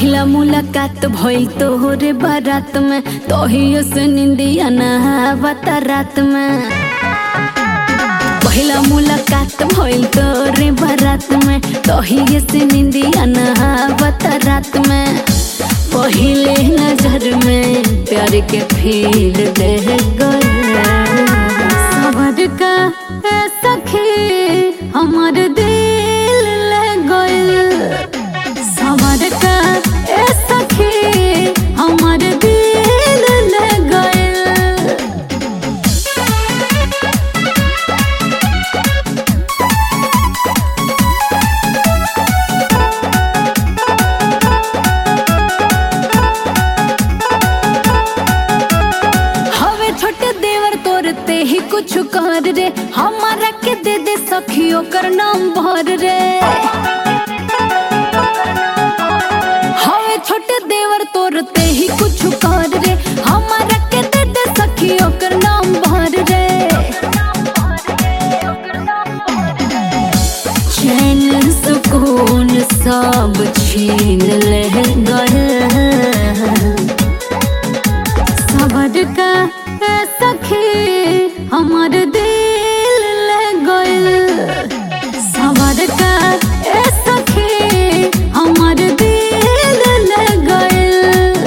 पहिला मुलाकात भइल तोहरे बारात में तोहियो से निंदिया नहावत रात में पहिला मुलाकात भइल तोरे बारात में तोहियो से निंदिया नहावत रात में पहिले नजर में प्यार के फील दे गए सबर का ए सखी हमर दिल ले गइल सबर का ए सखी हमर दिल ले गइल हवे छोटे देवर तोरते ही कुछ कर रे हमारा के दे दे सखियों कर नाम भर रे हवे छोटे देवर तोरते ही कुछ कर रे हमारा के दे दे सखियों कर नाम भर रे चैन सुकून सब छीन ले गए सबर का ए सखी हमर दिल ले गइल सबर का ए सखी हमर दिल ले गइल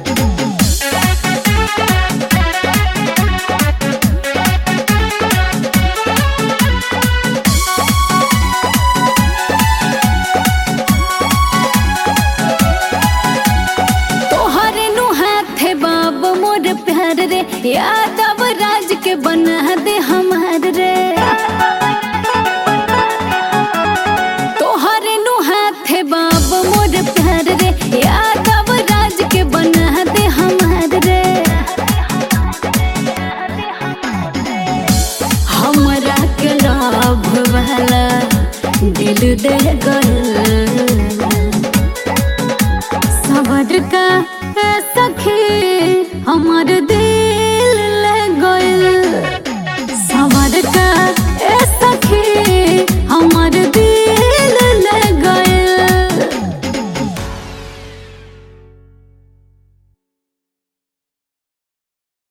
तोहरे नु हाथे बाब मोर प्यार रे यादव राज के बना दे हमार रे तोहरे नु हाथे बाब मोर प्यार रे यादव राज के बना दे हमार रे हमरा के लाभ वाला दिल दे गल